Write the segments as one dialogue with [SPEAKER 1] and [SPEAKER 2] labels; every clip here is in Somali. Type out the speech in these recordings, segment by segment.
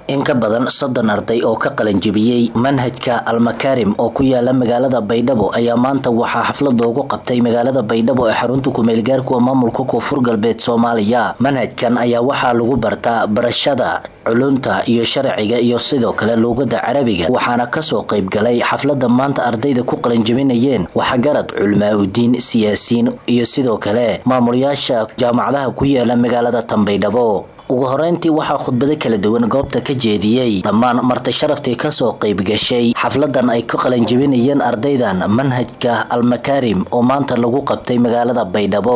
[SPEAKER 1] in ka badan soddon arday oo ka qalanjibiyey manhajka almakaarim oo ku yaala magaalada baydhabo ayaa maanta waxaa xaflad loogu qabtay magaalada baydhabo ee xarunta kumeelgaarkuwa maamulka koonfur galbeed soomaaliya manhajkan ayaa waxaa lagu bartaa barashada culunta iyo sharciga iyo sidoo kale luuqada carabiga waxaana kasoo qayb galay xaflada maanta ardayda ku qalanjibinayeen waxgarad culmaa-udiin siyaasiyiin iyo sidoo kale maamulayaasha jaamacadaha ku yaala magaalada tanbaydhabo ugu horeyntii waxaa khudbado kala duwan goobta ka jeediyey dhammaan marti sharaftii kasoo qayb gashay xafladan ay ku qalanjibinayeen ardaydan manhajka almakaarim oo maanta lagu qabtay magaalada baydhabo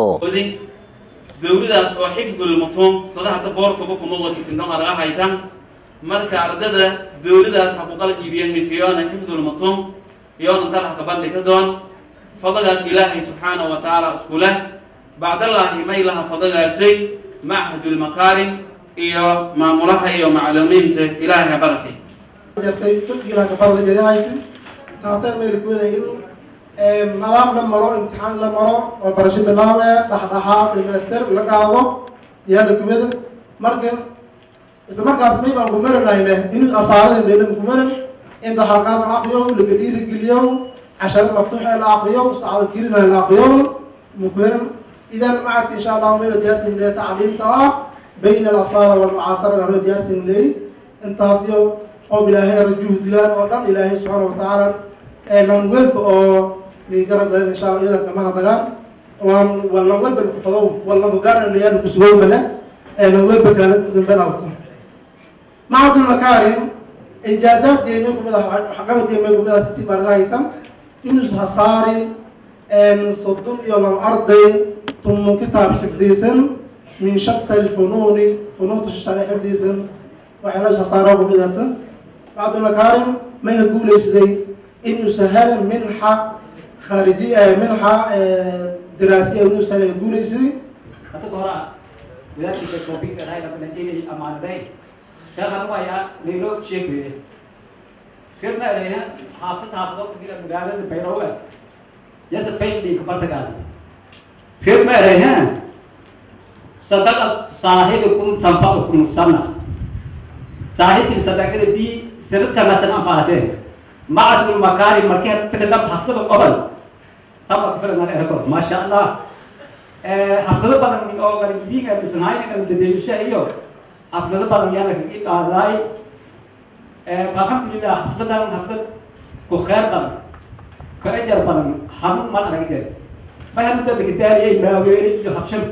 [SPEAKER 2] dowladaas oo xifdul mutuum sadahata boorkaba kumawalkiisindhon araga haytan marka ardada dowladaas ha ku qalanjibiyeen miskiyoona xifdul mutuum yoona talaha ka bandhiga doon fadagaas ilaahay subxaanahu wa tacaala isku leh bacdallaahi may laha fadagaasay machadul makaarim iyo maamulaha iyo macluumiinta ilaahay ha barakay
[SPEAKER 3] jirtay fiqiga gabadha jariahaytay taateen meelkooda in nadaam la maro imtixaan la maro oo barasho bilaabe dhexdhexaad dhamaystir la qaado yaala kumada marka isla markaas may baan kumaranayne in asaarada meelam kumaran inta halqaad la akriyo laga dhiirigeliyo casharo maftuux la akriyo saacada kirina la akriyo mukuran idan macadka insha allah mayba diyaasin le tacliimka ah bayna alasaara walmucaasara garo diyaasin ley intaas iyo qoom ilaahay rajuhdigaan oo dhan ilaahay subxaana watacaala lan welba oo garab galan insha allah iyadan kamaha dagaan waan walan welba kufadow walaba gaaranayaana kusugow male lan welba kaalantisan benawto macadul makaarim injaazaad deemay kumida waxqabad deemay kumida sisi margahaytan inus hasaari soddon iyo laba arday ثم كتاب حفظيسن من شتى الفنون فنون الشرع حفظيسن وحلاش صاروا بمدة بعض المكارم ما يقول يسدي إنه سهل منحة خارجية منحة دراسية إنه سهل يقول يسدي
[SPEAKER 4] أتوقع ذلك التوفيق هاي لما نجيني أمان ذي شغل ويا نيروب شيء خدنا عليها حافظ حافظ كده مقابل بيروه يسد بين لي كبرتكان फिर मैं रहे हैं सदक साहिबकुम तंफाकुम सना साहिब की सदक भी सिरत का मसला फासे मादुल मकारी मके तकदम हफ्ते قبل तब अकफर मैंने रखो माशाअल्लाह हफ्ते बदन में और भी का सुनाई का देश है यो हफ्ते बदन यानी कि आदाई فالحمد لله हफ्ते बदन हफ्ते को खैर बदन को अजर बदन हम मन रखते فهم تذكري ما ويري يحبشم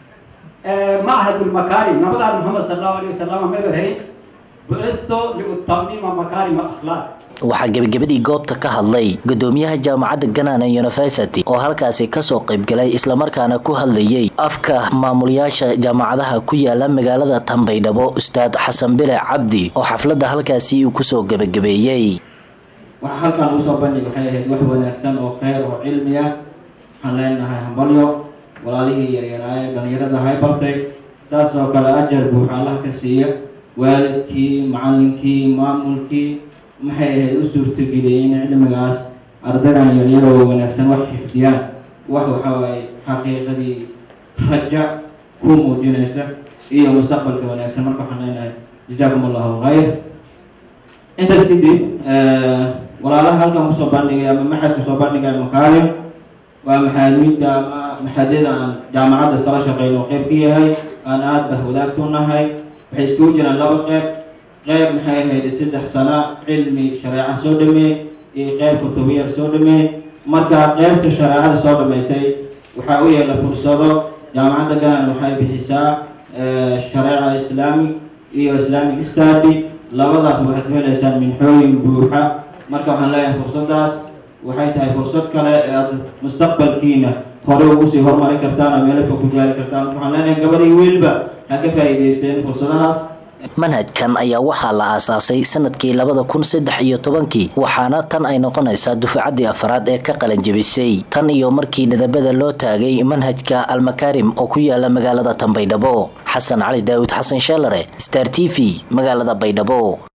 [SPEAKER 4] معهد المكارم نبغى محمد صلى الله عليه وسلم ما هي بعثت لأتمم مكارم الأخلاق
[SPEAKER 1] waxaa gebagabadii goobta ka hadlay gudoomiyaha jaamacadda ganana university oo halkaasi kasoo qaybgalay islamarkaana ku hadlayay afka maamulayaasha jaamacadaha ku yaala magaalada tanbaydhabo ustaad xasan bile cabdi oo xafladda halkaasi uu kusoo gebagabeeyey
[SPEAKER 5] waxaa halkan ugu soo bandhig waxay ahayd wax wanaagsan oo kheyr oo cilmi ah waxaan leenahay hambalyo walaalihii yaryaraaye dhalinyarada hay bartay saas oo kale ajar buuxa allah ka siiya waalidkii macallinkii maamulkii maxay ahayd u suurtageliyay in cilmigaas ardaydan yaryaro oo wanaagsan wax xifdiyaan wax waxa waaye xaqiiqadii raja ku muujinaysa iyo mustaqbalka wanaagsan marka waxaan leenahay jazaakum allahu khayr intaas kadib walaalaha halkan kusoo bandhigay ama maxadka soo bandhigay makaarim waa maxaadmiinta ama maxadyada aan jaamacadda iskala shaqeyno qeyb ka yahay aan aada bah wadaagtu nahay waxay iskugu jiraan laba qeyb qeyb maxay ahayd saddex sano cilmi shareeca soo dhameey iyo qeyb kutubiyar soo dhameey marka qeybta shareecada soo dhameysay waxaa u yeela fursado jaamacadda galan waxay bixisaa shareeca islaamic iyo islamic study labadaas waxaad ku heleysaan minxooyin buuxa marka waxaan leeyahay fursadaas waxay tahay fursad kale ee aada mustaqbalkiina hore ugu sii horumarin kartaan oo meelo fog ku gaari kartaan waxaan leenahay gabadhii wiilba ha ka faa'iidaysteen fursadahaas
[SPEAKER 1] manhajkan ayaa waxaa la aasaasay sanadkii labada kun saddex iyo tobankii waxaana tan ay noqonaysaa dufcaddii afraad ee ka qalanjebisay tan iyo markii dhidabada loo taagay manhajka almakaarim oo ku yaala magaalada tanbaydhabo xasan cali daawud xasan sheelare star t v magaalada baydhabo